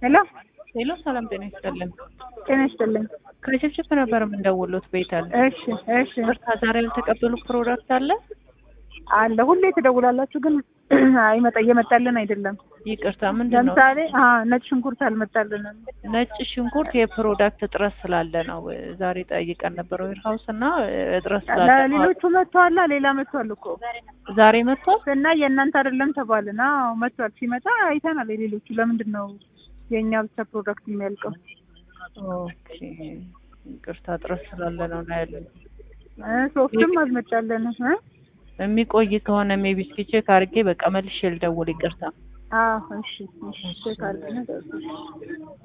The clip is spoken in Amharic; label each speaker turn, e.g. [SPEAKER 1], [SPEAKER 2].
[SPEAKER 1] ሄሎ
[SPEAKER 2] ሄሎ፣ ሰላም ጤና ይስጥልን።
[SPEAKER 1] ጤና ይስጥልኝ።
[SPEAKER 2] ከችፕችፕ ነበር የምንደውሉት ቤተል።
[SPEAKER 1] እሺ እሺ
[SPEAKER 2] ቅርታ ዛሬ ያልተቀበሉ ፕሮዳክት አለ?
[SPEAKER 1] አለ ሁሌ ትደውላላችሁ፣ ግን አይመጣ እየመጣልን አይደለም።
[SPEAKER 2] ይቅርታ፣ ምንድን ነው?
[SPEAKER 1] ለምሳሌ አ ነጭ ሽንኩርት አልመጣልንም።
[SPEAKER 2] ነጭ ሽንኩርት የፕሮዳክት እጥረት ስላለ ነው። ዛሬ ጠይቀን ነበር ዌርሃውስ እና እጥረት ስላለ ነው።
[SPEAKER 1] ለሌሎቹ መጥቷላ፣ ሌላ መጥቷል እኮ
[SPEAKER 2] ዛሬ መጥቷል።
[SPEAKER 1] እና የእናንተ አይደለም ተባልን። አዎ መጥቷል። ሲመጣ አይተናል። የሌሎቹ ለምንድን ነው የእኛ ብቻ ፕሮዳክት የሚያልቀው?
[SPEAKER 2] ኦኬ፣ ይቅርታ እጥረት ስላለ ነው ነው ያለን።
[SPEAKER 1] እ ሶፍትም አልመጣልን እ
[SPEAKER 2] የሚቆይ ከሆነ ሜቢ እስኪ ቼክ አድርጌ በቃ መልሼ ልደውል። ይቅርታ።
[SPEAKER 1] አዎ እሺ እሺ ቼክ አድርገን